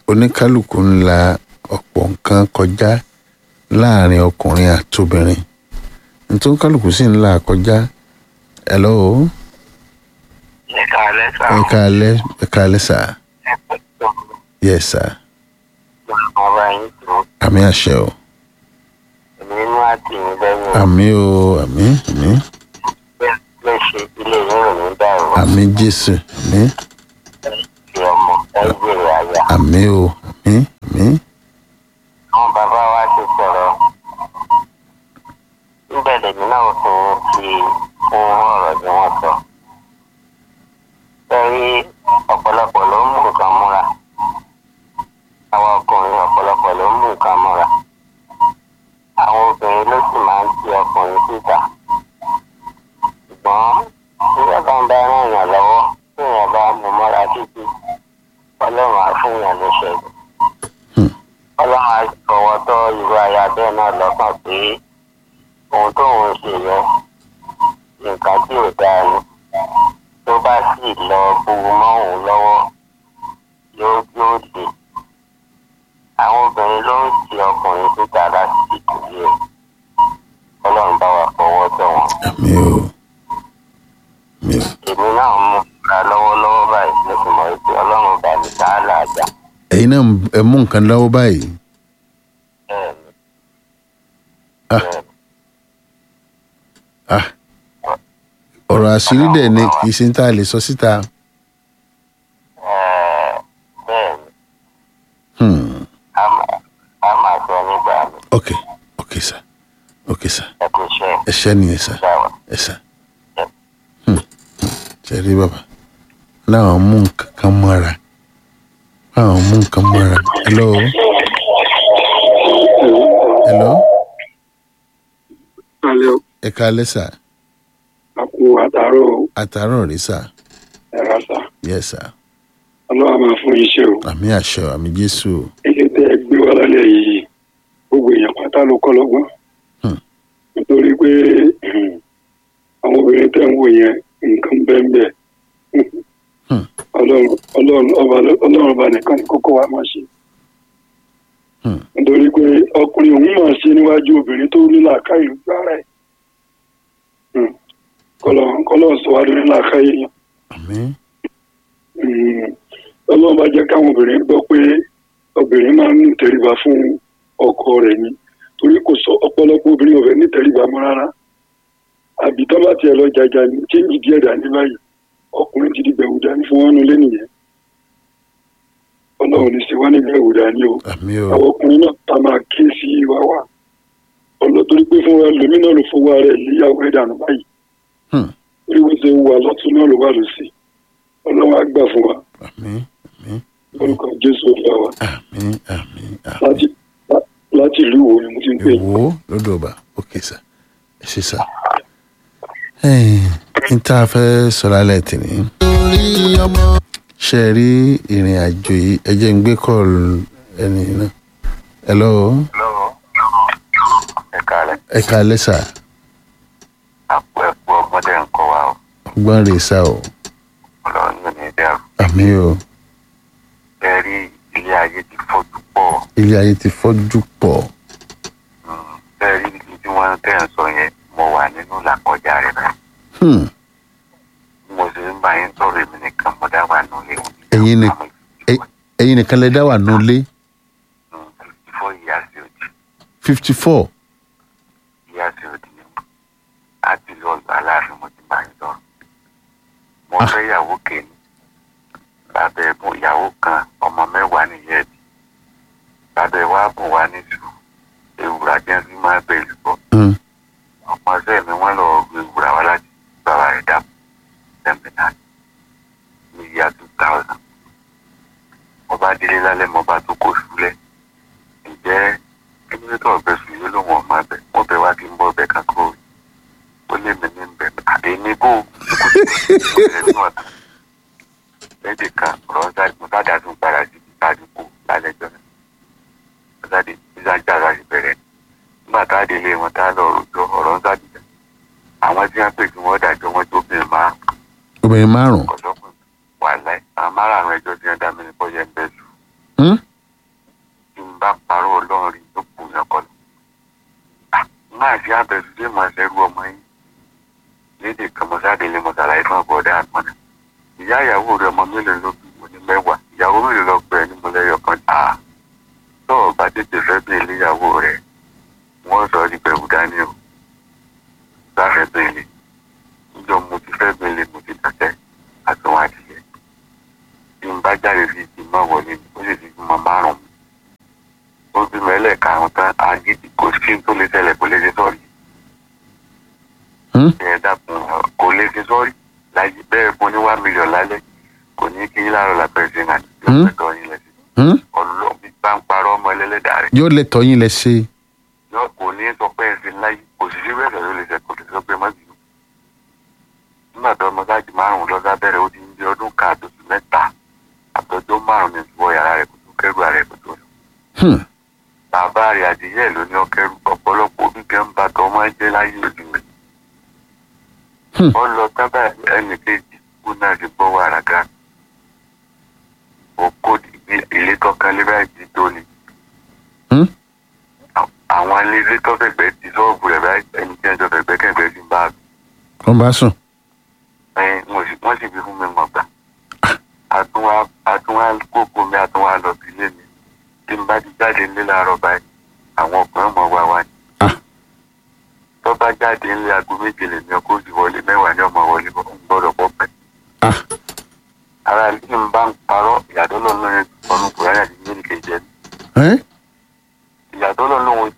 oníkálukú ń la ọ̀pọ̀ nǹkan kọjá láàrin ọkùnrin àtobìnrin nítorí kálukú sì ń là kọjá hello ẹ̀ka alẹ́ sá. ẹ káalẹ́ ẹ káalẹ́ sà ẹ̀pẹ̀ tó yes sà ń bá yín tó àmì àṣẹ o èmi inú àti ìyìn lẹ́yìn àmì o àmì àmì bẹ́ẹ̀ lè ṣe ilé yín ò ní dàrú àmì jésù àmì ti ọmọ ẹgbẹ̀rẹ̀ àyà. àmì o àmì àmì àwọn bàbá wa ti sọ̀rọ̀ níbẹ̀ lèmi náà fún ti fún ọ̀rọ̀ tí wọ́n sọ. Sẹ́rí ọ̀pọ̀lọpọ̀ ló ń mú nǹkan múra. Àwọn ọkùnrin ọ̀pọ̀lọpọ̀ ló ń mú nǹkan múra. Àwọn obìnrin ló sì máa ń ti ọkùnrin síta. Ṣùgbọ́n tí ọba ń bá ràn yàn lọ́wọ́ tí èèyàn bá mú mọ́ra títí, ọlọ́run á fún yàn ní ṣẹ́gun ọlọ́run á fọwọ́ tọ́ irú aya bẹ́ẹ̀ náà lọ́kàn pé ohun tóun ń ṣe yẹn nǹkan tí ò dáa ni tó bá sì lọ buwu mọ́ òun lọ́wọ́ yóò yóò dé àwọn obìnrin ló ń ti ọkùnrin síta láti ìtòlú ẹ̀ ọlọ́run bá wa fọwọ́ tọ́ wọn. àmì o àmì o èmi náà mú ra lọ́wọ́lọ́wọ́ báyìí mo sì mọ̀ pé ọlọ́run bá mi ká àlàájá ẹ̀yin náà ẹ mú nǹkan lọ́wọ́ báyìí bẹ́ẹ̀ ni Ah. bẹ́ẹ̀ ni. ah ọ̀rọ̀ àṣírí dẹ̀ ni kì í ṣe ń tá a lè sọ síta Ẹ̀ẹ́, bẹ́ẹ̀ ni. hmm. a máa a máa sọ nígbà mi ok ok sà ok sà ẹ kò ṣe ẹ ṣẹ́ nìyẹn sà ìgbà wa. ẹ sà ṣe rí bàbá láwọn mú nǹkan kan mọ́ra láwọn mú nǹkan mọ́ra hello hello alẹ́ ẹ káalẹ́ sà àpò àtàrọ̀ àtàárọ̀ rí sà ẹ̀rọ sà yes sà ọlọ́wà máa fún iṣẹ́ o àmì àṣẹ àmì jésù ilé tẹ́ ẹ gbé wá lálẹ́ yìí gbogbo èèyàn pátá ló kọ́ lọ́gbọ́n Hmm. nítorí pé hmm, àwọn obìnrin tẹ́ ń wò yẹn nǹkan bẹ́ẹ̀ Hmm. ọlọ́run ọlọ́run ọba ọlọ́run ọba nìkan ni kókó wa máa ṣe Hmm. nítorí pé ọkùnrin òun máa ṣe níwájú obìnrin tó ní làákàyè lójú ara ẹ̀ Hmm. kọlọ kọlọ sọ wá lórí làákàyè yẹn àmì Mm, ọlọ́run bá jẹ́ káwọn obìnrin gbọ́ pé obìnrin máa ń ní ìtẹríba fún ọkọ rẹ̀ ni torí kò sọ ọ̀pọ̀lọpọ̀ obìnrin ò fẹ́ ní ìtẹríba mọ́ rárá àbí tó bá tiẹ̀ lọ jàjà ní chéńjì díẹ̀ dání báyìí ọkùnrin ti di gbẹ̀wò dání fún wọn nulẹ̀ nìyẹn ọlọ́run ní sí wọn ní gbẹ̀wò dání o àmì o àwọn ọkùnrin náà tá máa ké sí wa wá ọlọ́ torí pé fún wa lèmi náà ló fowó ara ẹ̀ léyàwó ẹ̀ dànù báyìí Hmm. torí wọ́n ṣe wà lọ́tún náà ló wà lọ́sí ọlọ́run á gbà fún wa àmì àmì orúkọ jésù ọ̀gá wa àmì àmì àmì láti lá- láti ìlú wo ni mo ti ń pè yín. ìwò lódò ọba ok sà ẹ ṣe sà n tá a fẹ́ sọ̀rọ̀ alẹ́ tì ní. ṣe é rí ìrìn àjò yìí ẹ jẹ́ ń gbé kọ́ọ̀lù ẹni náà hello lọ́wọ́ ẹ kálẹ̀ ẹ káalẹ́ sà àpò ẹ̀kú ọmọdé ń kọ́ wa o ọgbọ́n rè sà o ọlọ́run yóò ní dẹ́rù àmì o ẹ rí ilé ayé ti fojú pọ̀ ilé ayé ti fọ́jú pọ̀ ẹ rí ibi tí wọ́n tẹ̀ ń sọ yẹn mo wà nínú làkọjá rẹ̀ báyìí Hmm. bí mo ṣe ń bá yín sọ̀rọ̀ èmi nìkan mo dá wà nílé Ẹ̀yin ni- ẹ- ẹ̀yin nìkan lè dá wà nulẹ̀ fifty four years old fifty four years old ni mo láti lọ ọ̀dọ̀ aláàfin mo ti bá yín sọ̀rọ̀ mo Ah. fẹ́ ìyàwó kẹ́ni bàbá ẹ̀bùn ìyàwó kan ọmọ mẹ́wàá nìyẹn bí bàbá ẹ̀ wá bùn wá ní sùn ewúrà jẹ́ sí máa bẹ̀rù bọ̀ Hmm. ọmọ ṣẹ́ mi wọ́n lọ gbé ewúrà wá láti bàbá rẹ̀ dàpọ̀ sẹ́mìnà ní ìyá two thousand mo bá délé lálẹ́ mo bá tó kó súlẹ̀ ǹjẹ́ kí ló tó ọ̀bẹ sùn yóò lóun ọ̀mọ abẹ mo bẹ wá kí n bọ́ ọbẹ̀ kan kúrò ó lé mi ní bẹ̀ àdé ní bò lédè kan ọ̀rọ̀ mo sáà tún padà sí ìtàdínkù lálẹ́ jọ náà mo sáà dé ìsájà láti bẹ̀rẹ̀ nígbà tá a délé wọn tá a lọ rojọ́ ọ̀rọ̀ ń sàdìjà àwọn tí wọ́n pè kí wọ́n dájọ́ wọn tó bìnrin máa obìnrin márùn kọ̀sọ́kùn wà láì àwọn márààrún ẹjọ́ tí wọ́n dá mi ní bọ́yẹ̀ ń bẹ́ sùn Hmm? bá parọ́ ọlọ́run rí ló kù yàn kọ́ lọ. máa ṣe àbẹ̀sílẹ̀ máa ṣẹ́rú ọmọ yín lédè kan mọ́sáde lè mọ̀ sàlàyé fún ọ̀bọ̀dá àpọ̀nà. ìyá ìyàwó rẹ̀ ọmọ mélòó ló bí mo ní mẹ́wàá ìyàwó mélòó lọ pẹ̀ ní mo lẹ́yọ̀ kan tà tó o bá tètè fẹ́ bí ilé ìyàwó rẹ̀ wọ́n sọ ọ́ di bẹ̀rù dání o bá fẹ́ bẹ́ẹ̀lì níjọ́ mo ti fẹ́ bẹ́ẹ̀lì mo ti tàtẹ́ àtúnwá adìyẹ tí n bá jáde sí ti má wọlé ó sì ti fi mọ márùn ún ó bí mẹ́lẹ̀ karùn-ún tán agídí kò sí tó lè ṣẹlẹ̀ kó lè ṣe sọ́ọ̀rì Hmm? ẹ dákun kò lè ṣe sọ́ọ̀rì láyé bẹ́ẹ̀ fún ní wá mílíọ̀n lálẹ́ kò ní kí yín láàárọ̀ làpẹ́ sí náà Hmm? lọ́pẹ́tọ̀ yín lẹ́sìn Hmm? ọlọ́ọ̀ bí bá ń parọ́ ọmọ ẹlẹ́lẹ́dàá rẹ̀ yóò lè tọ́ yín lẹ ṣe yọ kò ní sọ pé ẹsìn láyé kò sì sí bẹ́ẹ̀ ló lè ṣe kò lè sọ pé má bínú. nígbà tó ọmọ sáàjì márùn lọ sábẹ́rẹ̀ ó ti ń di ọdún kan àtòsí mẹ́ta àtọ́jọ́ márùn ní ìwọ yàrá rẹ̀ kò tó kẹ́rù ààrẹ kò tó lọ. Hmm. bàbá rẹ̀ àdìyẹ ló ní ọkẹ́rù ọ̀pọ̀lọpọ̀ òbí kan bá tọ́ ọmọ ẹjẹ́ láyé ojú mi. Hmm. ó lọ tábà ẹnì kejì kú náà ti gbọ́ wàrà ga. òkò ilé tọ́kan lé báyìí ti tó ni Hmm? àwọn ilé tó fẹ̀gbẹ́ ti sọ́ọ̀bù rẹ̀ báyìí ẹni tí ẹjọ́ fẹ̀gbẹ́ kẹ̀gbẹ́ ti ń bá a wọ́n bá sùn ẹ wọ́n sì wọ́n sì fi fún mi mọ̀ gbà àtúnwá àtúnwá kókó mi àtúnwá lọ sí ilé mi tí n bá ti jáde nílé láàárọ̀ báyìí àwọn ọkùnrin mọ̀ wá wá ní. Ah. tó bá jáde nílé aago méje lè ní ọkọ̀ òsì wọlé mẹ́wàá ní ọmọ wọlé bọ̀ ń gbọ́dọ̀ pọ̀ pẹ́. Ah. ara ilé mi bá ń parọ́ ìyàtọ̀ lọ́nà ọ̀nà kùránì àti mílíkì kejì ẹni ẹ́ ìyàtọ̀ lọ́nà òun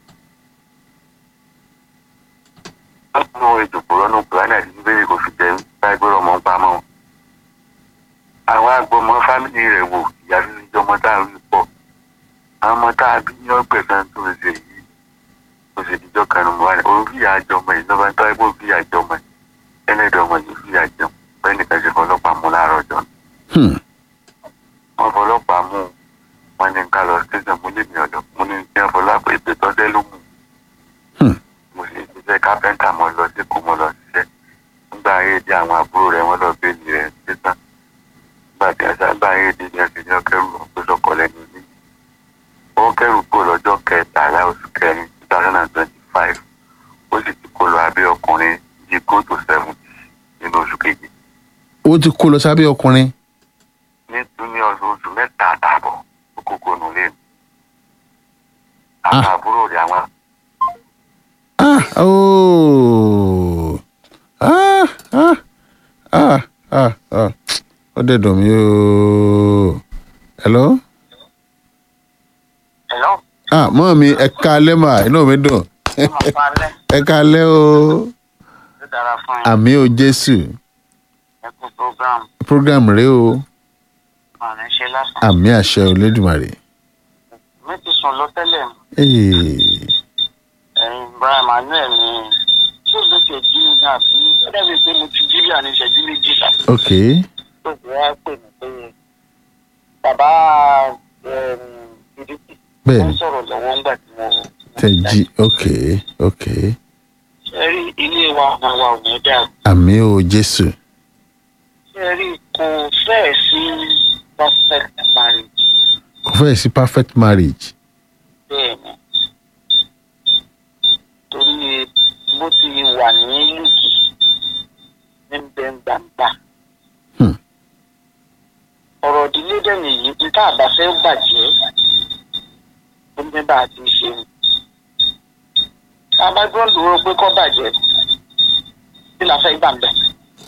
nínú ìdòkò lọ́nà kùránì àti bíbélì kò fi jẹ́ báyìí gbọ́dọ̀ mọ́ ń pamọ́. àwọn agbọmọ fámìlì rẹ̀ wò ìyá fífi jọ ọmọ tá a rí pọ̀ àwọn ọmọ tá a bí ní ọgbẹ̀sán tó ń ṣe yìí kò sì dijọ́ kan nù wá ní orí fìyà àjọmọ yìí lọ́ba tó ẹgbẹ́ òfìyà àjọmọ yìí ẹlẹ́dẹ̀ ọmọ yìí fìyà jẹun bẹ́ẹ̀ nìkan ṣe fọlọ́pàá mú láàárọ̀ ọjọ́ Hmm. wọn fọlọ́pàá mú wọn ní ká lọ station mú lèmi ọ̀dọ̀ mo ní kí wọn fọlọ́pàá ètò ìtọ́jẹ́ ló mú Hmm. mo sì ṣiṣẹ́ kápẹ́ńtà mo lọ sí kó mo lọ ṣiṣẹ́ nígbà ayé di àwọn àbúrò rẹ̀ wọ́n lọ bẹ́ẹ̀lì rẹ̀ sísan nígbà tí wọ́n sábà ayé di ní ọ̀sẹ̀ ní ọkẹ́rù ọ̀pẹ́sọ̀kọ̀ lẹ́nu ní ó kẹ́rù kó lọ́jọ́ kẹtàlá oṣù kẹrin two thousand and twenty five ó sì ti kó lọ abẹ́ ọkùnrin yìí go to seven nínú oṣù kejì ó ti kó lọ sábẹ́ ọkùnrin ní ọdún oṣù mẹ́ta àtààbọ̀ òkòkò nù lé mi. àwọn Ah. àbúrò rẹ̀ àwọn ah ooo ah ah ah ah ah ó dẹ̀ dùn mí ooo hello ẹ̀lọ́ ah mọ́ mi ẹ káalẹ́ mà inú mi dùn ọmọ falẹ̀ ẹ káalẹ́ o ló dára fún yín àmì o jésù ẹkú program program rẹ o ọ̀rẹ́ ṣe lásán. àmì àṣẹ olódùmarè mi ti sùn lọ tẹ́lẹ̀ Ee, ẹ̀yin brian manuel ni tí o lè ṣe jí mi náà bí ó dàbí pé mo ti jí bí àní ìṣẹ́jú méjì sá. ok tó fi wá pè mí pé bàbá ìdíkì bẹ́ẹ̀ wọ́n ni sọ̀rọ̀ lọ́wọ́ ńgbà tí mo. tẹ jí ok ok ṣe rí ilé wa ọmọ wa ò ní dáa àmì o jésù ṣe rí kò fẹ́ẹ̀ sí perfect marriage kò fẹ́ sí perfect marriage bẹ́ẹ̀ ni torí bó ti wà ní lùkì ní bẹ́ńgbàǹgbà Hmm. ọ̀rọ̀ ìdílé dẹ̀ nìyí níta àbá fẹ́ bàjẹ́ ó ní bá a ti ṣe ni abájọ́ dúró pé kọ́ bàjẹ́ kí la fẹ́ gbà ń bẹ̀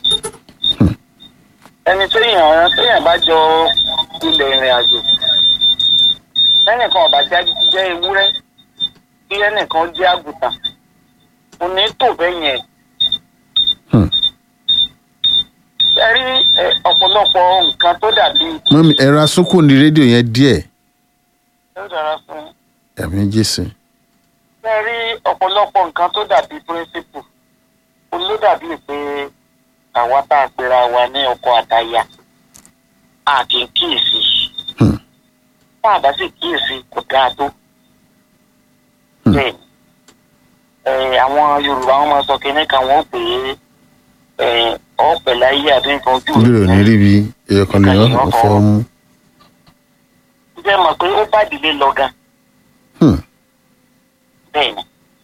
ẹni téèyàn téèyàn bá jọ ilẹ̀ ìrìn àjò lẹ́nìkan ọ̀bà jẹ́ ewúrẹ́ kí ẹnìkan jẹ́ àgùntàn kò ní tò bẹ́ẹ̀ yẹn. Hmm. ẹ rí ẹ, ọ̀pọ̀lọpọ̀ nǹkan tó dàbí mọ́ mi ẹ̀rọ asúnkù ní rédíò yẹn díẹ̀ ó dára fún àmì jésù ẹ rí ọ̀pọ̀lọpọ̀ nǹkan tó dàbí píríncípù ó ló dàbí pé àwa tá a pera wa ní ọkọ àtaya a kì í kíyèsí Hmm. tá a bá sì kíyèsí kò dáa tó Hmm. bẹ́ẹ̀ ẹ àwọn yorùbá wọn máa sọ kínní kan wọn pè é ẹ ọpẹ láyé àbí nǹkan ojú bí ò ní rí bí ẹyọkan lè yàn fọ́ mú jẹ́ mọ̀ pé ó bá ìdílé lọ gan bẹ́ẹ̀ ni.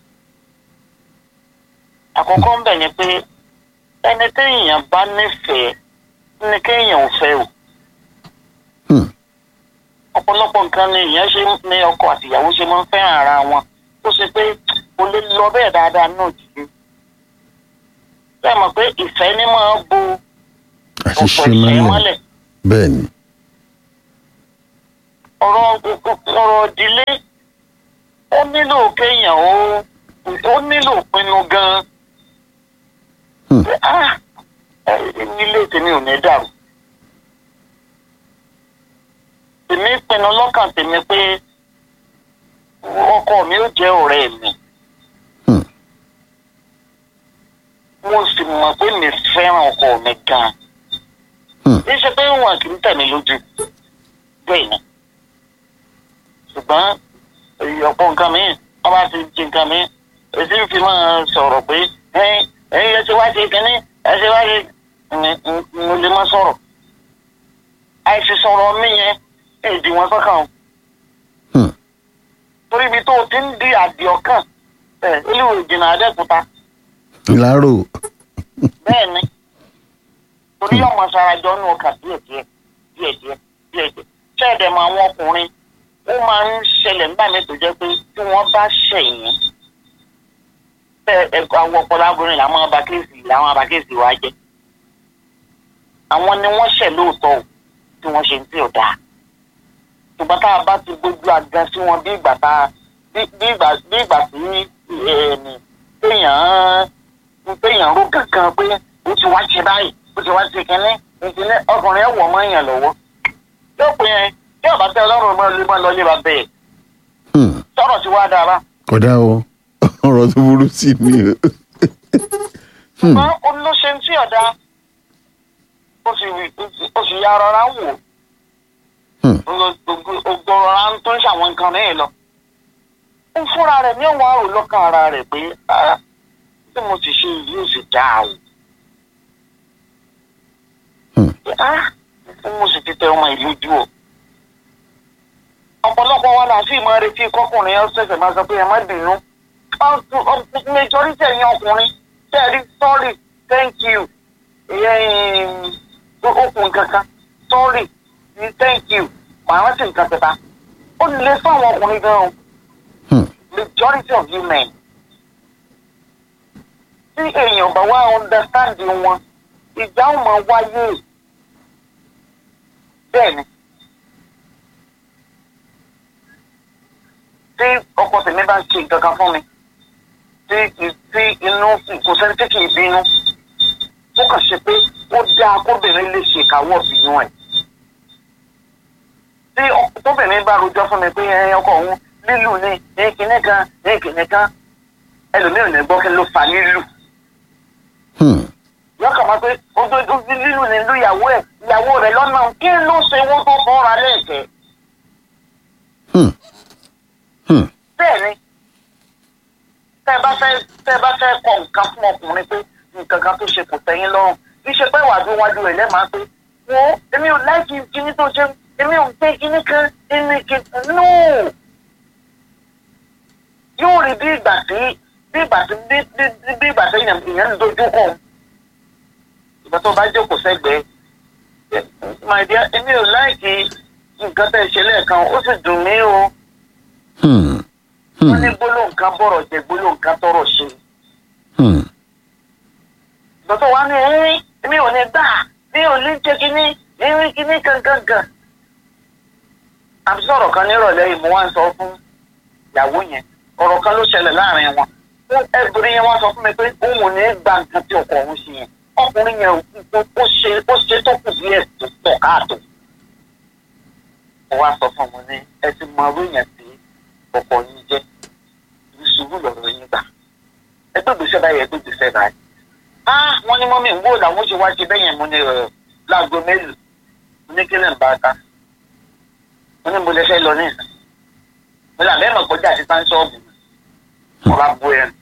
àkọ́kọ́ ń bẹ̀ ni pé ẹni téèyàn bá nífẹ̀ẹ́ ní kéèyàn ò fẹ́ o. Hmm. ọ̀pọ̀lọpọ̀ nǹkan ni èèyàn ṣe ní ọkọ àtìyàwó ṣe máa ń fẹ́ràn ara wọn tó ṣe pé kò lè lọ bẹ́ẹ̀ dáadáa náà jù bẹ́ẹ̀ mọ̀ pé ìfẹ́ ní máa bo àṣìṣe ọ̀pọ̀ ìfẹ́ mọ́lẹ̀ mọ́lẹ̀ bẹ́ẹ̀ ni ọ̀rọ̀ ọ̀rọ̀ ìdílé ó nílò kéèyàn ó ó nílò pinnu gan-an Hmm. pé ah ẹ, ilé tèmi ò ní dàrú tèmi pinnu lọ́kàn tèmi pé ọkọ mi ó jẹ́ ọ̀rẹ́ mi Hmm. mo sì mọ̀ pé mi fẹ́ràn ọkọ mi gan-an Hmm. kì í ṣe pé wọn kì í tẹ̀ mí lójú bẹ́ẹ̀ ni ṣùgbọ́n èyí ọ̀pọ̀ nǹkan mi wọ́n bá ti di nǹkan mi èsì ń fi máa sọ̀rọ̀ pé ẹ̀yin ẹ̀yin ẹ ṣe wá ṣe kínní ẹ ṣe wá ṣe ní- ní- mo lè má sọ̀rọ̀ àìsí sọ̀rọ̀ mi yẹn èdè wọn sọ́kàn o Hmm. torí ibi tó o ti ń di àdì ọkàn ẹ̀ olúwo ìjìnà àdẹ́kùta ìlàrò bẹ́ẹ̀ ni torí ọmọ sarajọ nù ọkà díẹ̀díẹ̀ díẹ̀díẹ̀ díẹ̀díẹ̀ ṣẹ́ẹ̀dẹ̀ mọ àwọn ọkùnrin ó máa ń ṣẹlẹ̀ nígbà mi tó jẹ́ pé tí wọ́n bá ṣẹ̀yìn ẹ ẹ àwọn ọpọlọ agorin làwọn abakéèsì làwọn abakéèsì wa jẹ́ àwọn ni wọ́n ṣẹ̀ lóòótọ́ o tí wọ́n ṣe ń tí ò dáa ṣùgbọ́n tá a bá ti gbójú àga sí wọn bí ìgbà tá a bí bí ìgbà bí ìgbà tí ẹ̀ẹ́nì téèyàn téèyàn ró kankan pé ó ti wá ṣe báyìí ó ti wá ṣe kínní ìkíní ọkùnrin ẹ̀ wọ̀ mọ́ èèyàn lọ́wọ́ yóò pè é tí ọba tẹ ọlọ́run mọ́ lé mọ́ lọ lé ba bẹ́ẹ̀ Hmm. sọ̀rọ̀ sí wá dára kódà o ọ̀rọ̀ tó burú sí ni o. Hmm. ṣùgbọ́n olóṣè tí ọ̀dà ó sì ó sì ya rọra ń wò Hmm. ògbòrò tó ń ṣàwọn nǹkan mẹ́rin lọ ń fúnra rẹ̀ ní òun àrò lọ́kàn ara rẹ̀ pé "Ah, tí mo sì ṣe yìí ó sì dáa o Hmm. Ah, mo sì ti tẹ ọmọ ìlú jù o ọ̀pọ̀lọpọ̀ wa là sí ìmọ̀ retí kọkùnrin ẹ̀ ṣẹ̀ṣẹ̀ máa sọ pé ẹ má bínú majority ẹ̀yin ọkùnrin tẹ́ẹ̀rí sorry thank you ẹ̀yìn okùn kankan sorry thank you màá rántí nǹkan kẹta ó lè fún àwọn ọkùnrin gan o Hmm. majority of you men tí èèyàn bá wá understand wọn ìjà ò máa wáyé bẹ́ẹ̀ ni tí ọkọ tèmi bá ń ṣe nǹkan kan fún mi tí tí inú kò sẹ́ni tí kì í bínú ó kàn ṣe pé ó dáa kóbìnrin lè ṣe ìkáwọ́ bínú ẹ̀ tí ọ- tóbìnrin bá rojọ́ fún mi pé ẹ ọkọ òun lílù ní ní kinní kan ní kinní kan ẹlòmíràn ní gbọ́ kí ló fa lílù Hmm. yóò kàn máa pé ojú ojú lílù ní ìlú ìyàwó ẹ̀ ìyàwó rẹ̀ lọ́nà kí ló ṣe wọ́n tó fọ́ra lẹ́ẹ̀kẹ́ Hmm. Hmm. bẹ́ẹ̀ ni tẹ́ ẹ bá fẹ́ tẹ́ ẹ bá fẹ́ kọ nǹkan fún ọkùnrin pé nǹkan kan tó ṣe kò tẹ́yìn lọ́rùn kì í ṣe pé wàá wájú rẹ̀ lẹ́ẹ̀máa pé wo èmi ò láìkí kíní tó ṣe èmi ò gbé kíní kan èmi kì í no yóò rí bí ìgbà tí bí ìgbà tí bí bí bí- bí ìgbà tí èèyàn èèyàn ń dojú kọ ìgbà tó bá jókòó sẹ́gbẹ̀ẹ́ ẹ, my dear èmi ò láìkí nǹkan tẹ́ ẹ ṣe lẹ́ẹ̀kan ó sì dùn mí o Hmm. wọ́n ní Hmm. gbólóhùn kan bọ̀rọ̀ jẹ gbólóhùn kan tọrọ ṣe. Hmm. Dọ́tọ̀ wa ní ẹ̀rín mi ò ní gbà mi ò ní jẹ́ kínní ẹ̀rín kínní gangan. Àbí sọ̀rọ̀ kan nírọ̀lẹ́ yìí mo wá ń sọ fún ìyàwó yẹn. Ọ̀rọ̀ kan ló ṣẹlẹ̀ láàrin wọn. Ẹgbẹ̀rin yẹn wá sọ fún mi pé òun ò ní gba nǹkan tí ọkọ òun ṣe yẹn. Ọkùnrin yẹn ò- ó ṣe ó ṣe tó kù díẹ̀ tó pọ̀ káàtó. Mo wá sọ fún ọmọ ní ẹ ti mọ orí yẹn tí ọkọ yín jẹ́. Ìṣubú lọ̀rọ̀ yín gbà ẹgbẹ́ gbèsè báyìí ẹgbẹ́ gbèsè báyìí. ah wọ́n ní mọ́mí ń wò làwọn ṣe wá ṣe bẹ́ẹ̀ yẹn mo ní ẹ̀ láago mélòó mo ní kílẹ̀ ń bá a ká mo ní mo lè fẹ́ lọ ní ìsìn mo là bẹ́ẹ̀ mọ̀ kọjá àti sáńsọ́ọ̀bù mo bá bu ẹnu.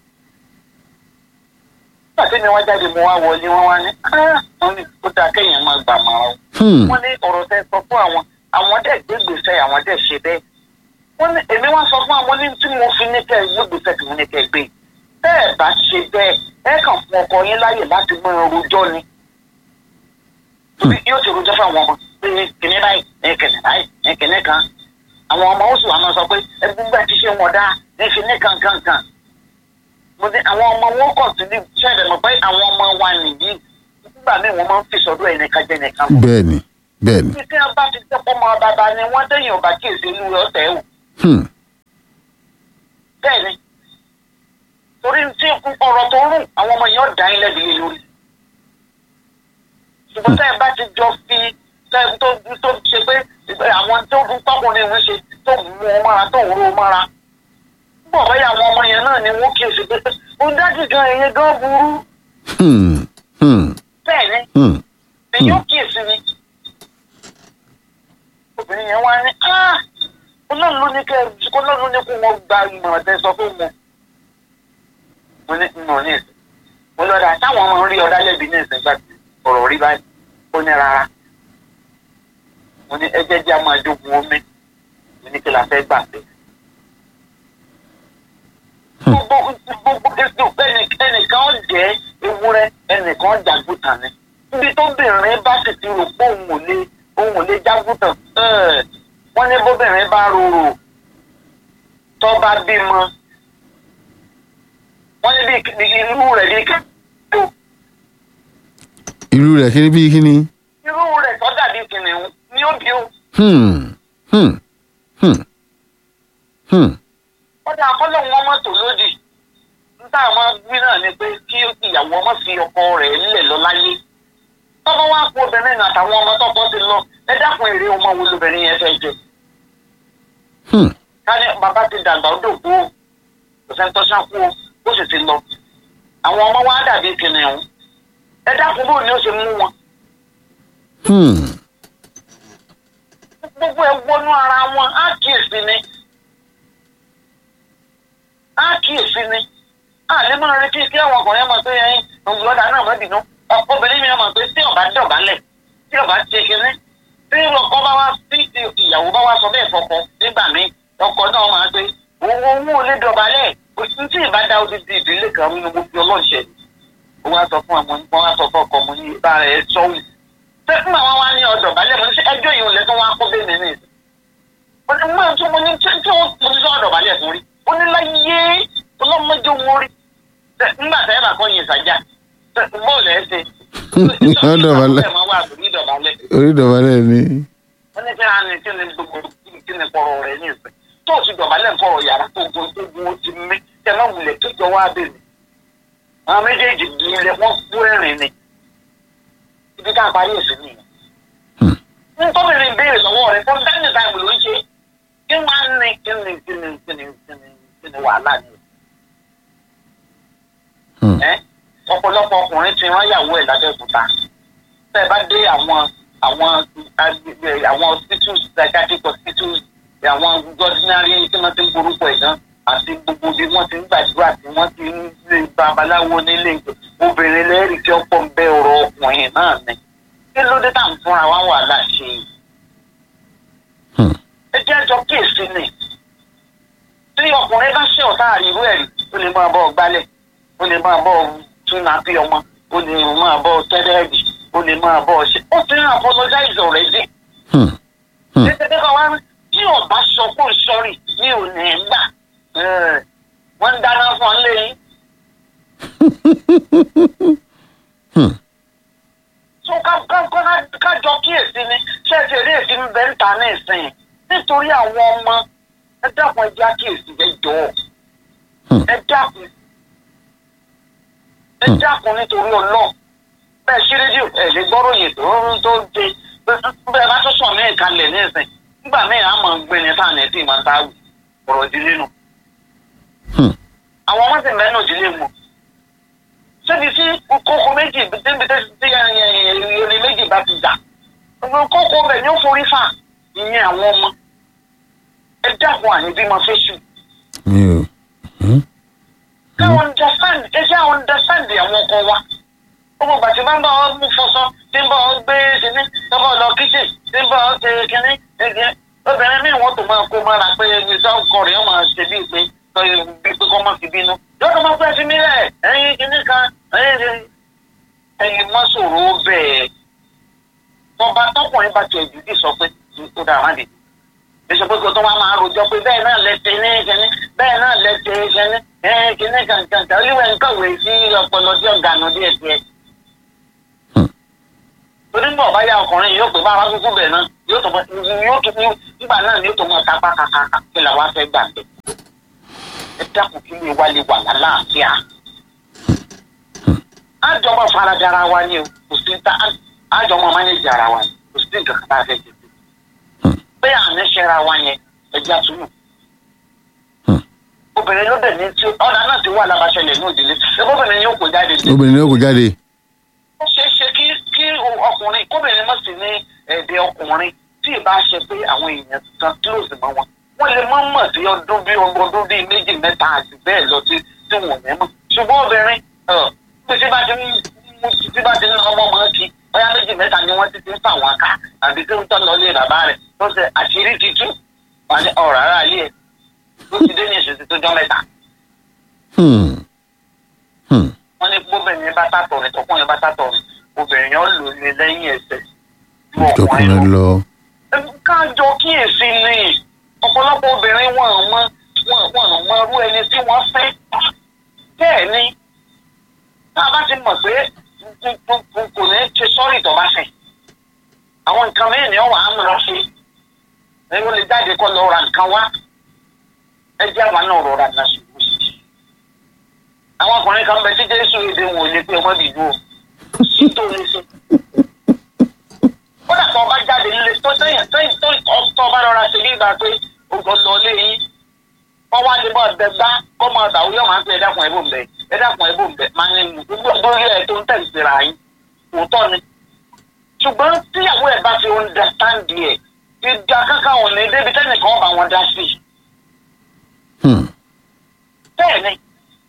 nígbà tí mi wá jáde mo wá wọlé wọ́n wá ní ah wọ́n ní kó dáa kéèyàn máa gbà máa o. Hmm. wọ́n ní ọ̀rọ̀ tẹ́ sọ fún àwọn àwọn dẹ̀ gbé gbèsè àwọn dẹ̀ ṣe bẹ́ẹ̀ wọ́n ní èmi wá sọ fún àwọn ní tí mo fi ní kẹ́ ẹ gbégbèsè tí mo ní kẹ́ ẹ gbé tẹ́ ẹ bá ṣe bẹ́ẹ̀ ẹ kàn fún ọkọ yín láyè láti mọ rojọ́ ni torí yóò ti rojọ́ fún àwọn ọmọ pé kìnní báyìí ẹ kìnní báyìí ẹ kìnní kan àwọn ọmọ oṣù àmọ́ sọ pé ẹgbẹ́ bá ti ṣe wọn dá ẹ fi ní kankankan mo ní àwọn ọmọ wọn kọ̀ sí ní ṣẹlẹ̀ mọ̀ pé àwọn ọmọ wa nìyí nígbà míì wọ́n máa ń fi sọ́dọ̀ ẹnìkan jẹ́ nìkan lọ bẹ́ẹ̀ ni bẹ́ẹ̀ ni tí wọ́n bá ti tẹ́pọ̀ mọ́ bàbá ni wọ́n tẹ̀yìn ọba kíyèsí inú rẹ̀ ọ̀tẹ̀ wò Hmm. bẹ́ẹ̀ ni torí tí ọ̀rọ̀ tó rùn àwọn ọmọ yẹn ọ̀dà yín lẹ́bi lé lórí ṣùgbọ́n tẹ́ ẹ bá ti jọ fi tẹ́ ẹ tó tó ṣe pé àwọn tó dún tọkùnrin ìwé ṣe tó mú ọ mára tó ń ro ọ mára bọ̀ bẹ́ẹ̀ àwọn ọmọ yẹn náà ni wọ́n kíyèsí pé ó dájú gan ẹ̀yẹ gan burú Hmm. Hmm. bẹ́ẹ̀ ni Hmm. èyí ó kíyèsí ni obìnrin yẹn wá ní ah ọlọ́run ló ní kẹ́ ẹ ọlọ́run ló ní kó wọ́n gba ìmọ̀ràn tẹ́ sọ fún wọn. mo ní nù ní ìsìn mo lọ́dà táwọn ọmọ ń rí ọ̀dá lẹ́bi ní ìsìn gbà tí ọ̀rọ̀ rí báyìí ó ní rárá mo ní ẹ jẹ́ jẹ́ a máa jogun omi mo ní kí la fẹ́ gbà pé. gbogbo gbogbo gbogbo ẹnì- ẹnìkan ó jẹ́ ewúrẹ́ ẹnìkan ó jàgùtàn ni níbi tó bìnrin bá sì ti rò pé òun ò lè òun ò lè jágùtàn ẹ̀, wọ́n ní bóbìnrin bá rorò tó bá bímọ wọ́n ní bí bí irú rẹ̀ bí kẹ́kọ̀ọ́ irú rẹ̀ kí ni bí kí ni. irú rẹ̀ tó dàbí kìnìún ní òbí o Hmm. Hmm. Hmm. Hmm. ó dáa kọ́ lóun ọmọ tó lódì níta àwọn gbí náà ni pé kí ìyàwó ọmọ fi ọkọ rẹ̀ lẹ̀ lọ láyé tọ́mọ wá kó obìnrin náà àtàwọn ọmọ tọ́kọ ti lọ ẹ dákun èrè ọmọ wo lobìnrin yẹn fẹ́ jẹ Hmm. ká ní bàbá ti dàgbà ó dòkú o kò sẹ́ni tó ṣáku o ó sì ti lọ àwọn ọmọ wa dàbí kìnìún ẹ dákun bóun ni ó ṣe mú wọn Hmm. gbogbo ẹ wọnú ara wọn á kíyèsí ni á kíyèsí ni á lè máa retí kí àwọn ọkùnrin máa pé ẹyin òǹgbọ́dà náà má bínú ọ̀pọ̀ obìnrin mi máa pé tí ọba dọ̀bálẹ̀ tí ọba ṣe kinní tí ọkọ bá wá tí ìyàwó bá wá sọ bẹ́ẹ̀ fọkọ nígbà míì ọkọ náà máa pé òun òun ò lè dọ̀bálẹ̀ òtún tí ìbá dá odidi ìdílé kan nínú gbogbo ọlọ́ọ̀ṣẹ́ ó wá sọ fún ọmọ wọn wá sọ fún ọkọ mo ní bá rẹ̀ sọ́wọ́ pé fún àwọn wá ní ọ̀dọ̀ balẹ̀ mo ní sẹ́ ẹjọ́ yìí ò lẹ́tọ́ wá kó bẹ́ẹ̀ nínú ìsìn. mo ní mọ̀ tó mo ní tí tí ó mo ní sọ ọ̀dọ̀ balẹ̀ fún rí ó ní láyé ọlọ́mọdé wọn rí. Ṣé nígbà tẹ́ ẹ bá kọ́ yin ìsàjà ṣé bọ́ọ̀lù ẹ̀ ṣe. Ọ̀dọ̀ balẹ̀. ẹ̀ máa wà lórí ìdọ̀bálẹ̀. orí ìdọ̀bálẹ̀ ni. wọ́n ní kí á ní kí ni gbogbo kí ni kọ̀rọ̀ rẹ̀ ní ìsìn. tó o ti dọ̀bálẹ̀ kọ̀rọ̀ yàrá tó gun tó gun ó ti mí tẹ náà wulẹ̀ tó jọ wá bẹ́ẹ̀ ni. àwọn méjèèjì gbìyànjú wọn kú ẹ̀rìn ni. ibi ká parí èsì nìyẹn ntọ́bìnrin béèrè lọ́wọ́ rẹ̀ fún dání táìmù ló ń ṣe kí wọ́n á ní kí ni kí ni kí ni kí ni kí ni wàhálà ni. Hmm. ẹ ọ̀pọ̀lọpọ̀ ọkùnrin tí wọ́n yàwó ẹ̀ lábẹ́òkúta tẹ́ ẹ bá dé àwọn àwọn agbègbè àwọn hospitals psychiatric hospitals àwọn ordinary tí wọ́n ti ń borúkọ ẹ̀ gan àti gbogbo bí wọ́n ti ń gbàdúrà tí wọ́n ti ń lé babaláwo nílé obìnrin lẹ́rìí tí ọ̀pọ̀ ń bẹ ọ̀rọ̀ ọkùnrin náà ni kí ló dé tá à ń fúnra wá wàhálà ṣe yìí Hmm. ẹ jẹ́ ẹjọ́ kíyèsí ni tí ọkùnrin bá ṣe ọ̀tá àríwú ẹ̀rí ó lè máa bọ́ ọ gbálẹ̀ ó lè máa bọ́ ọ tún náà bí ọmọ ó lè máa bọ́ ọ tẹ́lẹ̀ẹ́dì ó lè máa bọ́ ọ ṣe ó ti ń apologize already Hmm. Hmm. títí kan wá ní tí ọba sọ pé ó sọrí mi ò ní í gbà Eh, wọ́n ń dáná fún ọ lẹ́yìn Hmm. tó ká ká ká kájọ kíyèsí ni ṣẹ́ẹ̀sì eré èsì ń bẹ́ ń ta ní ìsìn nítorí àwọn ọmọ ẹ dákun ẹ jẹ́ àkíyèsí ẹ jọ̀ọ́ Hmm. ẹ dákun ẹ Hmm. dákun nítorí ọlọ́ọ̀ bẹ́ẹ̀ ṣí rédíò ẹ lè gbọ́rọ̀ yìí tó ń tó dé bẹ́ẹ̀ bá tó sọ̀ ní ìkàlẹ̀ ní ìsìn nígbà míì á mọ̀ ń gbé ní sáà nẹ́tì máa ń ta ọ̀rọ̀ ìdílé nù Hmm. àwọn ọmọ sì mẹ́nu ìdílé mu síbi tí kókó méjì níbi tí irin méjì bá ti jà kókó bẹ̀ ni ó forí fà ìyẹn àwọn ọmọ ẹ dákun àní bí mo fẹ́ sùn mi ò. Hmm. ká understand ẹ jẹ́ understand àwọn ọkọ wa gbogbo ìgbà tí bá ń bá ọ mú fọṣọ tí ń bá ọ gbé kíní tí ń bá ọ lọ kíchìn tí ń bá ọ ṣe kíní ẹgbẹ́ obìnrin míì wọ́n tó máa kó mọ́ra pé ẹni tó ń kọrin ọmọ ṣe bíi pé bíi pé kọ́ mọ́ fi bínú yóò tó máa fẹ́ fi mí rẹ̀ ẹ̀yin kìíní kan ẹ̀yin ẹ̀yin mọ́ sọ̀rọ̀ bẹ́ẹ̀ tọba tọkùnrin bá tiẹ̀ jù dì sọ pé ó dára má dé èso pé kò tó wá máa rojọ́ pé bẹ́ẹ̀ náà lẹ́tẹ̀ ní kìíní bẹ́ẹ̀ náà lẹ́tẹ̀ kìíní ẹ̀yin kìíní kankan kan olúwẹ̀ ń kọ̀wé sí ọpọlọ tí ọ̀gá nù díẹ̀ díẹ̀ torí bọ̀ báyà ọkùnrin yóò pè bá wa kúkú bẹ̀ náà yóò tó yóò tó nígbà náà yóò tó mọ kápá kàkàkà kí làwa fẹ́ gbà bẹ̀. ẹ dákun kí lè wá lè wà lálàáfíà. àjọmọ faradara wa ni o kò sí ta àjọmọ mánéjì ara wa ni kò sí nǹkan kan tá a fẹ́ jẹ sí. bẹ́ẹ̀ àmì ṣẹ́ra wa yẹn ẹja túnú. obìnrin ló dẹ̀ ní tí ọ̀dà náà ti wà lábàṣẹlẹ̀ ní òdìlé ẹgbẹ́ obìnrin yóò kó jáde ní obìnrin ni ó kò jáde ó ṣeé ṣe kí kí ọkùnrin kóbìnrin mọ̀ sí ní ẹ̀dẹ̀ ọkùnrin tí ì bá ṣe pé àwọn èèyàn kan close mọ́ wọn wọ́n lè mọ̀ mọ̀ sí ọdún bí ọdún bíi méjì mẹ́ta àti bẹ́ẹ̀ lọ sí tí wọ́n ní mọ̀ ṣùgbọ́n obìnrin bí tí bá ti ń tí bá ti ń ọmọ mọ́ kí ọyá méjì mẹ́ta ni wọ́n ti ti ń fà wọn ká àbí tí ń tọ́ lọ lé bàbá rẹ̀ tó ṣe àṣírí ti tú wọn ní ọ̀rọ̀ ara yìí ẹ̀ ló ti dé ní ìṣèṣì tó jọ mẹ́ta Hmm. Hmm. wọ́n ní gbóbìnrin bá tàtọ̀ rẹ̀ tọkùnrin bá tàtọ̀ rẹ̀ obìnrin yẹn ó lò ní lẹ́yìn ẹsẹ̀ ju tọkùnrin lọ kájọ kíyèsí ni ọ̀pọ̀lọpọ̀ obìnrin wọn ò mọ wọn wọn ò mọ irú ẹni tí wọ́n fẹ́ bẹ́ẹ̀ ni tá a bá ti mọ̀ pé kò ní ṣe sọ́ọ̀rì tó bá fẹ́ àwọn nǹkan mẹ́rin ni wọ́n wà á mú lọ sí ẹni lè jáde kọ́ lọ ra nǹkan wá ẹ jẹ́ àwọn náà rọra náà ṣùgbọ́n sí àwọn ọkùnrin kan bẹ tí jésù èdè wọn ò lè pé ọmọ bìbú o sí tó lè ṣe kódà tó ọba jáde nílé tó sẹ́yìn sẹ́yìn tó tó ọba rọra ṣe ní ìgbà pé ogun lọ lé yín wọ́n wá lè bọ́ ọ̀dẹ gbá kọ́ mọ ọ̀dà òyìnbó máa ń pè é dákun ẹ̀bùn bẹ̀ ẹ dákun ẹ̀bùn bẹ̀ máa ń mú gbogbo lórí ẹ̀ tó ń tẹ̀ síra yín òótọ́ ni ṣùgbọ́n tíyàwó ẹ̀ bá fi understand ẹ̀ ìjà kankan ò ní débi tẹ́nìkan ọba wọn dá sí i Hmm. bẹ́ẹ̀ ni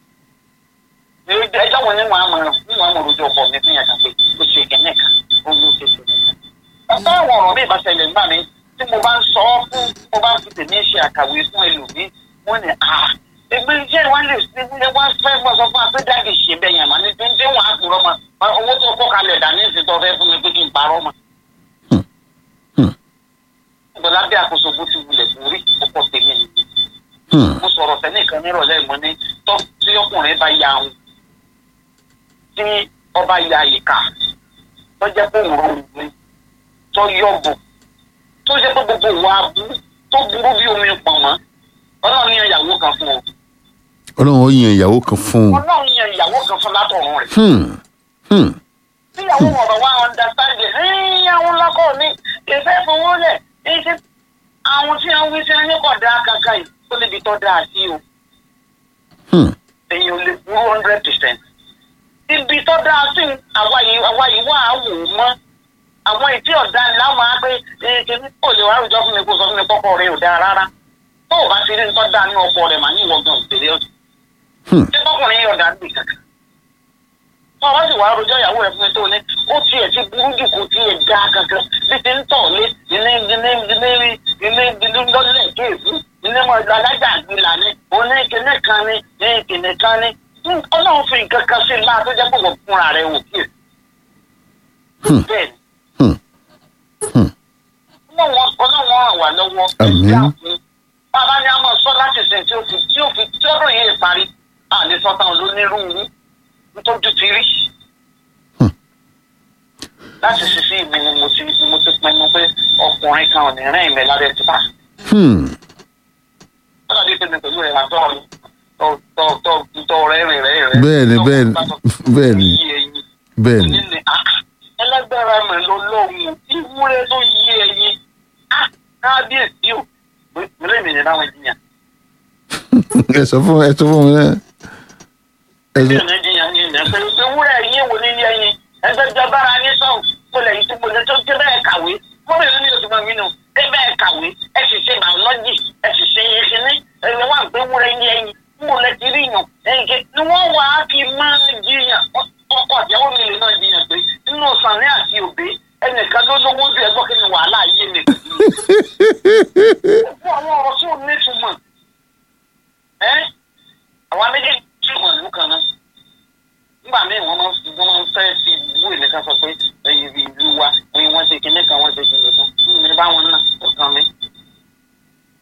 ẹjọ́ wo ni wọ́n á mọ̀ ní wọ́n á mọ̀ lójú ọkọ mi fún yàtọ̀ pé ó ṣe kẹ́nẹ́ kan ó ló ṣe kẹ́nẹ́ kan. ọ̀pọ̀ àwọn ọ̀rọ̀ mi ìbáṣẹ̀lẹ̀ nígbà mi tí mo bá ń sọ ọ́ fún mo bá ń fi tèmi ṣe àkàwé fún ẹlòmíì wọ́n ní à ẹgbẹ́ iṣẹ́ wọn lè ṣe ní wọ́n fẹ́ mọ̀ sọ fún apẹ́jáde ṣe bẹ́ẹ̀ yẹn màá ní tí ń dé wọn àkùrọ̀ mọ́ owó tó kọ́ kalẹ̀ dání ìsìtọ́ fẹ́ fún mi pé kí n parọ́ mọ́. ìgbọ̀lá bí àkóso bó ti wulẹ̀ kórí ọkọ̀ tèmi nìyí Hmm. mo sọ̀rọ̀ sẹ́nìkan nírọ̀lẹ́ mo ní tọ́ tí ọkùnrin bá ya ahun tí ọba ya ìka tó jẹ́ pé òun rọrùn ní tó yọ̀bù tó jẹ́ pé gbogbo ìwà abú tó burú bí omi pọ̀ mọ́ ọlọ́run yan ìyàwó kan fún ọ ọlọ́run ó yan ìyàwó kan fún un ọlọ́run yan ìyàwó kan fún látọ̀run rẹ̀ Hmm. Hmm. tí ìyàwó ọ̀rọ̀ wa understand ẹ̀ ẹ̀yìn àwọn lọ́kọ̀ mi ìfẹ́ fowó lẹ̀ ẹ̀ṣẹ̀ àwọn tí wọ́n wí sí ẹni kọ̀ dá kankan yìí ó níbi tó dáa sí o. Hmm. èyàn ò lè burú hundred percent. ibi tó dáa sí àwa yìí àwa yìí wà á wò ó mọ́ àwọn ìtí ọ̀dà ńlá máa pé kíní kò lè wá àwùjọ fún mi kó sọ fún mi kọ́kọ́ rẹ ò dáa rárá tó o bá ti rí nǹkan dáa ní ọkọ rẹ màá ní ìwọ̀gàn òtẹ̀lé ọ̀sẹ̀. Hmm. ṣé kọkùnrin yìí ọ̀dà gbè kankan. tó o bá sì wá rojọ́ ìyàwó rẹ fún mi tó o ní ó tiẹ̀ ti burú jù kó tiẹ̀ dáa kankan bí ti ń tọ̀ lé ilé ilé ilé ilé ilé lọ́lẹ̀ kéèfù ilé mọ̀ alájà àgbìlà ni oní kìnìún kan ni ní kìnìún kan ni ọlọ́run fi nǹkan kan sí i máa tó jẹ́ pé wọ́n fúnra rẹ̀ wò kí Hmm. bẹ́ẹ̀ ni Hmm. Hmm. ọlọ́run ọlọ́run àwà lọ́wọ́ Àmín. ẹ̀jẹ̀ àfún bàbá ni a máa sọ láti sìn tí ó fi tí ó fi tí ọdún yìí parí àlè sọ́tàn lónírúurú nítorí ti rí Hmm. láti ṣiṣẹ́ ìmí ni mo ti ni mo ti pinnu pé ọkùnrin kan ò ní rìn ìmẹ̀ lábẹ́ ti bá Hmm. ọ̀nà bí pèmí pẹ̀lú ẹ̀ lásán ọ̀run tọ́ tọ́ tọ́ tọ́ rẹ̀ rìn rẹ̀ rẹ̀. Bẹ́ẹ̀ni, bẹ́ẹ̀ni, bẹ́ẹ̀ni. bẹ́ẹ̀ ni Nílẹ̀ ẹlẹ́gbẹ̀rẹ̀ mi ló lóhùn ìwúrẹ́ tó yí ẹyin. Ah, Kábíyèsí o, mílẹ̀ mi ní láwọn ìjìyàn. ẹ sọ fún ẹ sọ fún mi náà ẹ Bí sọ ọ̀nà ìjìyàn ni ìyẹn pé ewúrẹ́ yín wo ní ẹyin. Ẹgbẹ́jọ bára ní sọ̀rọ̀ kó lẹ́yìn tí mo lè tó dé bẹ́ẹ̀ kàwé. Gómìnà ní oṣù mọ̀ mí nù, dé bẹ́ẹ̀ kàwé. Ẹ sì ṣe bàọ́lọ́jì, ẹ sì ṣe ìṣiní. Ẹ̀rọ wà pé ewúrẹ́ yín ẹyin. Mo lẹ ti rí yàn. Ẹyin ké ni wọ́n wà á fi máa jiyàn. Ọkọ̀ àtìyàwó mi lè máa jiyàn pé nínú Sànní àti Òbí ẹnìkan ló lówó ju ẹgbọ́ kí ni wàhálà yé mi.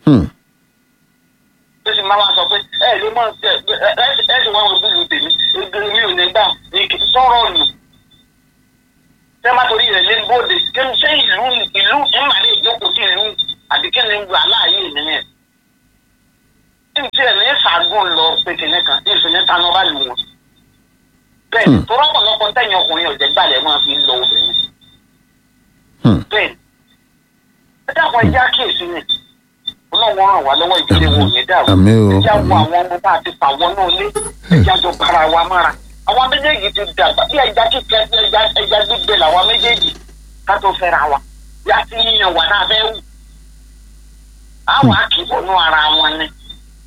Hmm. tó sì máa wá sọ pé ẹ ló mọ ẹ ẹ ẹ sì wá wọn búlù tèmi egiri mi ò ní gbà ní kì í sọ̀rọ̀ nù tẹ́ má torí rẹ̀ lé bóde kí n ṣe ìlú ìlú ìmàlẹ́ ìjókòó sí ìlú àbí kí ni gbà láàyè nìyẹn tí n tiẹ̀ ní ṣàgùn lọ pé kìnìún kan ní ìfìní tanú bá lù wọn bẹ́ẹ̀ ni tó rọ́pọ̀lọpọ̀ tẹ̀yìn ọkùnrin ọ̀jẹ̀ gbalẹ̀ máa fi lọ obìnrin Hmm. bẹ́ẹ̀ ni ẹ dákun ẹjẹ́ àkíyèsí ni ọlọ́run ràn wá lọ́wọ́ ìdílé wo ò ní dàrú àmì o ẹjẹ́ wo àmì àwọn ọmọ bá ti fà wọ́n náà lé ẹjẹ́ àjọ bára wa mára àwọn méjèèjì ti dàgbà bí ẹja kíkẹ́ bí ẹja ẹja gbígbẹ làwọn méjèèjì ká tó fẹ́ra wa bí a ti yíyan wà náà fẹ́ wù àwọn àkìbọnú ara wọn ni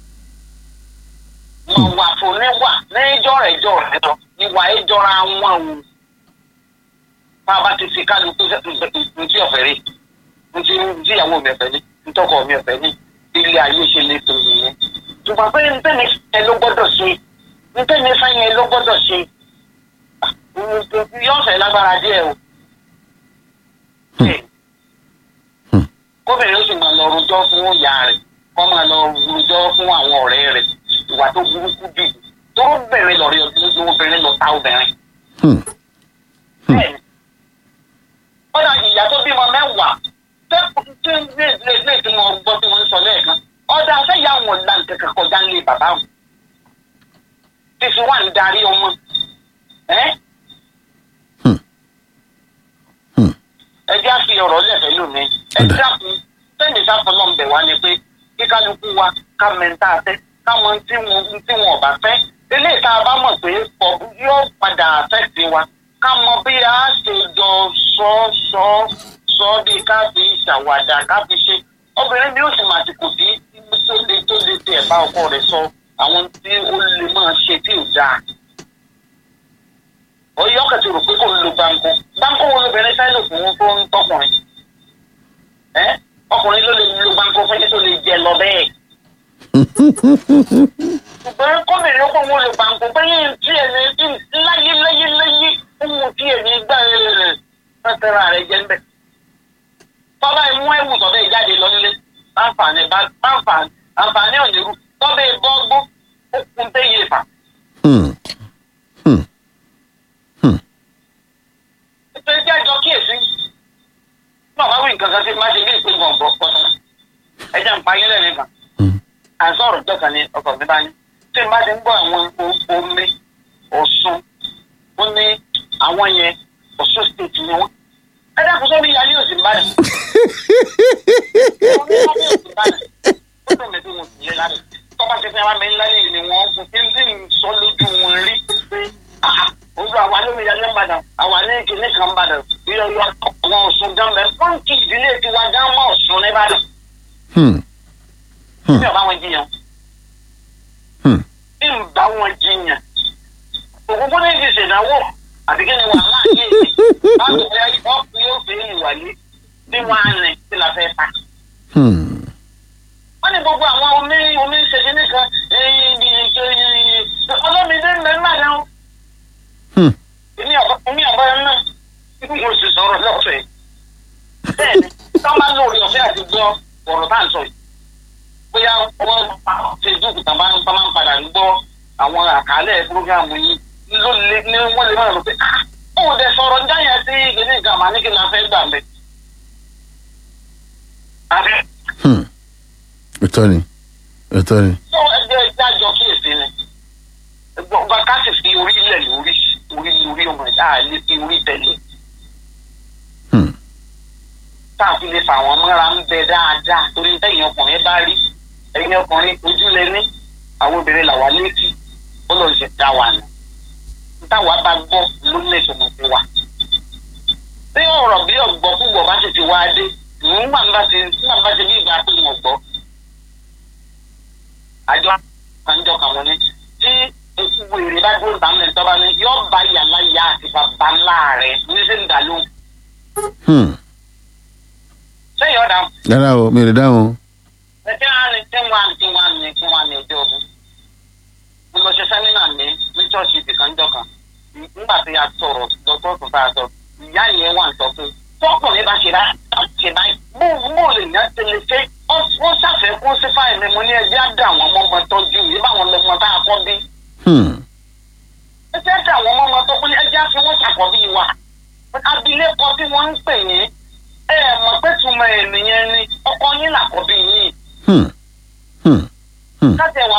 mọ wà fún níwà ní ìjọra ìjọra lọ ìwà ìjọra wọn o bá a bá ti fi kálukú ntí ọ̀fẹ́ rí ntí ntí ìyàwó mi ọ̀fẹ́ ní ntọ́kọ mi ọ̀fẹ́ ní ilé ayé ṣe lè tó nìyẹn ṣùgbọ́n pé ntẹ́ni ẹ ló gbọ́dọ̀ ṣe ntẹ́ni fẹ́yìn ẹ ló gbọ́dọ̀ ṣe yóò fẹ́ lágbára díẹ̀ o. Hmm. kóbìnrin ó sì máa lọ rojọ́ fún ìyá rẹ̀ kó máa lọ rojọ́ fún àwọn ọ̀rẹ́ rẹ̀ ìwà tó burúkú jù tó bẹ̀rẹ̀ lọ rí ọdún obìnrin lọ ta obìnrin. Hmm. bẹ́ẹ̀ni kódà ìyá tó bímọ mẹ́wàá tẹ́kùn tí ń gbé ilé ilé tí mo gbọ́ tí wọ́n ń sọ lẹ́ẹ̀kan ọ̀dà afẹ́yà wọn là ń kẹ́kẹ́ kọjá ń lé bàbá wọn fífi wà ń darí ọmọ ẹ́ Hmm. Hmm. ẹ jẹ́ àfi ọ̀rọ̀ lẹ́fẹ̀ẹ́ lónìí ẹ Ọ̀dà. dákun sẹ́ni sáfọlọ́ ń bẹ̀ wá ni pé kí kálukú wa ká mẹ́ta fẹ́ káwọn tí wọn tí wọn ọ̀bà fẹ́ eléyìí tá a bá mọ̀ pé pọ̀ yóò padà àfẹ́sí wa ká mọ bí a ṣe jọ sọ sọ sọ bí ká fi ṣàwàdà ká fi ṣe obìnrin bí ó sì máa ti kò sí tó le tó le tiẹ̀ bá ọkọ rẹ̀ sọ àwọn tí ó lè máa ṣe tí ò dáa ọyọ kẹtì rò pé kò ń lo gbáǹkó gbáǹkó wo lóbìnrin fẹ́ lò fún tó ń tọkùnrin ẹ ọkùnrin ló lè lo gbáǹkó fún yín tó lè jẹ lọ bẹ́ẹ̀ ṣùgbọ́n kọ́bìnrin ó kó wọn lo gbáǹkó bẹ́yìn tí ẹ̀ ní láyé láyé láyé ohun tí ẹ̀ ní gbà rẹ̀ pẹ́tẹ́ra rẹ̀ jẹ́ ńbẹ̀ tọ́ba ẹ̀ mú ẹ̀wù tọ́bẹ̀ jáde lọ nílé báǹfààní báǹfààní àǹfààní ònírú tọ́bẹ̀ bọ́gbó ó kún téye fà Hmm. Hmm. nítorí tí àjọ kíyèsí bàbá wí nǹkan kan sí má ṣe bí ìpín gbọ̀n bọ̀ pọ̀tà ẹja ń pa ayé lẹ́nu kan Hmm. à ń sọ̀rọ̀ ọjọ́ kan ní ọkọ̀ mi bá ní tí n bá ti ń gbọ́ àwọn o- omi ọ̀ṣun ó ní àwọn yẹn ọ̀ṣun state ni wọ́n ẹ dákun sómi yálé òsì ń bàdàn omi yálé òsì ń bàdàn ó dùn mí bí mo sì yé lára tọ́ba ṣe fẹ́ wá mi ńlá lè ní wọn kò tí ń tí ń sọ lójú wọn rí pé ah ojú àwa lómi yálé ń bàdàn àwa ní kíní kan ń bàdàn yíyọ yọ àwọn ọ̀ṣun gan bẹ́ẹ̀ pọ́ǹkì ìdílé tiwa gan mọ́ ọ̀ṣun ní bàdàn Hmm. mi ò bá wọn jiyàn Hmm. bí n bá wọn jiyàn òkúkú ní ti ṣèdánwò àti kí ni wàhálà yé mi báwo ni wọn fi yóò fi ìwàlé bí wọn á rìn sí la fẹ́ ta. Hmm. wọ́n ní gbogbo àwọn omi omi ṣèṣin nìkan ibi ọlọ́mìdé mẹ́rin náà Hmm. èmi ọ̀bọ èmi ọ̀bọ yẹn náà mo sì sọ̀rọ̀ lọ́fẹ̀ẹ́ bẹ́ẹ̀ni tọ́ máa ń lórí ọ̀fẹ́ àti gbọ́ ọ̀rọ̀ tá à ń sọ yìí bóyá wọ́n facebook tàn bá ń tàn máa ń padà ń gbọ́ àwọn àkàálẹ̀ programu yìí ló lé ní wọ́n lè máa rò pé ah òun dẹ̀ sọ̀rọ̀ ń jáyà sí ìgbésẹ̀ nǹkan àmà ní kí n la fẹ́ gbà mẹ́. àbí Hmm. Òótọ́ ni. Òótọ́ ni. tó ẹgbẹ́ ìdájọ́ kíyèsí ni gbọ́ngbà ká sì fi orí ilẹ̀ lórí orí lórí ọmọ ẹ̀dá àlè fi orí tẹ̀lé Hmm. tá a fi lè fà wọ́n mọ́ra ń bẹ dáadáa torí tẹ̀yìn ọkùnrin bá rí ẹ̀yìn ọkùnrin ojú lẹ ní àwọn obìnrin làwa létí ó lọ ṣe dá wa nù táwa bá gbọ́ ló ní ìtumọ̀ sí wa. bí ọ̀rọ̀ bí ọ̀gbọ́ púpọ̀ bá sì ti wá dé nígbà bá ti nígbà bá ti bí ìgbà pé mo gbọ́. àjọ àjọ kan wọn ni tí èkú wèrè bá dúró tàmí ẹ̀ tọ́ba ni yóò bá yàrá ìyá àti bàbá ńlá rẹ̀ ní sí ń dà lóhùn. Hmm. sẹ́yìn ọ̀dà Rárá o, mi ò lè dáhùn. ẹtí wọn ni tí wọn tí wọn ni tí wọn ni ẹjọ ọdún mo lọ ṣe sẹ́mínà ní ní ṣọ́ọ̀ṣì ìdìkanjọ́ kan nígbà tí a sọ̀rọ̀ dọ́tọ́ tó bá a sọ ìyá yẹn wà ń sọ pé tọkùnrin bá ṣe bá ṣe báyìí bó bó lè yàn tẹlẹ ṣe Wọ́n- wọ́n ṣàfẹ́kún sí fáìlì mo ní ẹjẹ́ á dà wọ́n mọ́mọ tọ́jú yìí báwọn lọmọ tá a kọ́ bí. Hmm. ẹjẹ́ á dà wọ́n mọ́mọ tó kún ní ẹjẹ́ á fi wọ́n ṣàkọ́bí wa. abilékọ tí wọ́n ń pè yín ẹ ẹ̀ mọ̀ pé túmọ̀ ènìyàn ni ọkọ yín làkọ́bí yín. Hmm. Hmm. Hmm. káṣẹ̀ wá